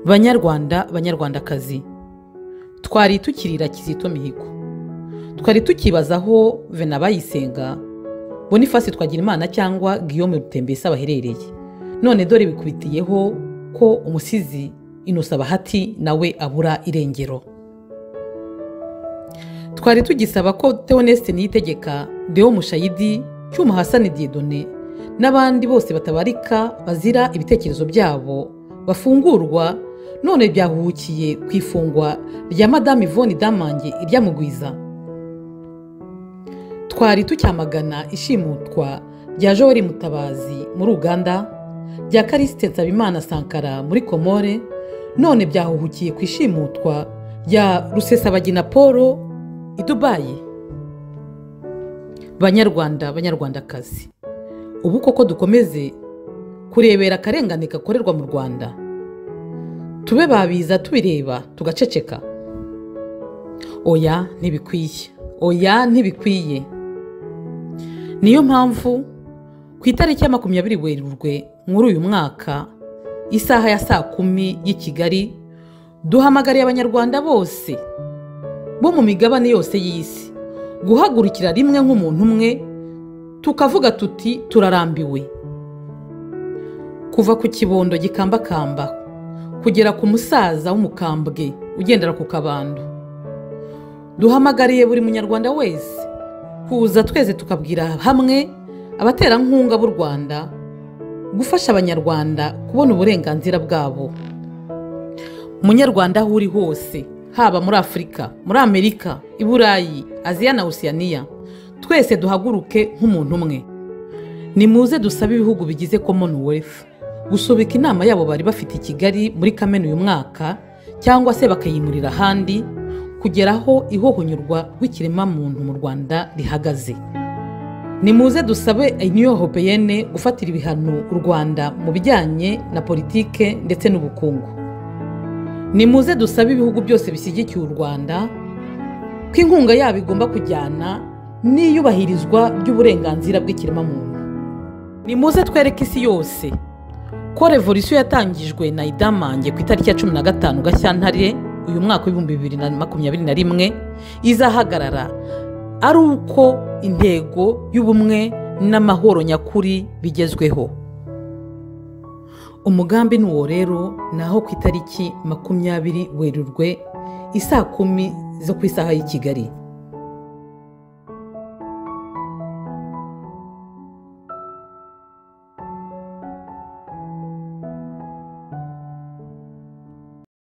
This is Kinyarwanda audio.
banyarwanda banyarwandakazi twari tukirira kizito mihigo twari tukibaza aho venabayisenga bonifasi twagira imana cyangwa guillaume rutembesa baherereye none dore bikubitiyeho ko umusizi inusa bahati nawe abura irengero twari tugisaba ko teoneste niyitegeka deo mushayidi cyuma hasani diedone n'abandi bose batabarika bazira ibitekerezo byabo bafungurwa none byahuhukiye ku ifungwa rya madamu ivoni damange iryamugwiza twari tucyamagana ishimutwa rya jori mutabazi muri uganda rya karisite nsabimana sankara muri komore none byahuhukiye ku ishimutwa rya rusesabagina paul i dubayi banyarwanda banyarwandakazi ubu koko dukomeze kurebera akarengane gakorerwa mu rwanda tube babiza tubireba tugaceceka oya ntibikwiye oya ntibikwiye niyo mpamvu ku itariki ya makumyabiri werurwe muri uyu mwaka isaha ya saa kumi y'i kigali duhamagariye abanyarwanda bose bo mu migabane yose y'isi guhagurukira rimwe nk'umuntu umwe tukavuga tuti turarambiwe kuva ku kibondo gikambakamba kugera ku musaza w'umukambwe ugendera ku kabando duhamagariye buri munyarwanda wese kuza twese tukabwira hamwe abaterankunga b'u rwanda gufasha abanyarwanda kubona uburenganzira bwabo munyarwanda aho uri hose haba muri afurika muri amerika i burayi aziya na osiyaniya twese duhaguruke nk'umuntu umwe nimuze dusabe ibihugu bigize commonwealth gusubika inama yabo bari bafite i kigali muri kamena uyu mwaka cyangwa se bakayimurira ahandi kugeraho ihohonyurwa rw'ikiremwamuntu mu rwanda rihagaze nimuze dusabe new european gufatira ibihano u rwanda mu bijyanye na politike ndetse n'ubukungu nimuze dusabe ibihugu byose bishyigikiye u rwanda ko inkunga yabo igomba kujyana n'iyubahirizwa ry'uburenganzira bw'ikiremwamuntu nimuze twereke isi yose ko revolisiyo yatangijwe na idamange ku itariki ya cumi na gatanu gashyantare uyu mwaka w'ibihumbi bibiri na makumyabiri na rimwe izahagarara ari uko intego y'ubumwe n'amahoro nyakuri bigezweho umugambi ni uwo rero ni aho ku itariki makumyabiri werurwe isaa kumi zo ku isaha y'i kigali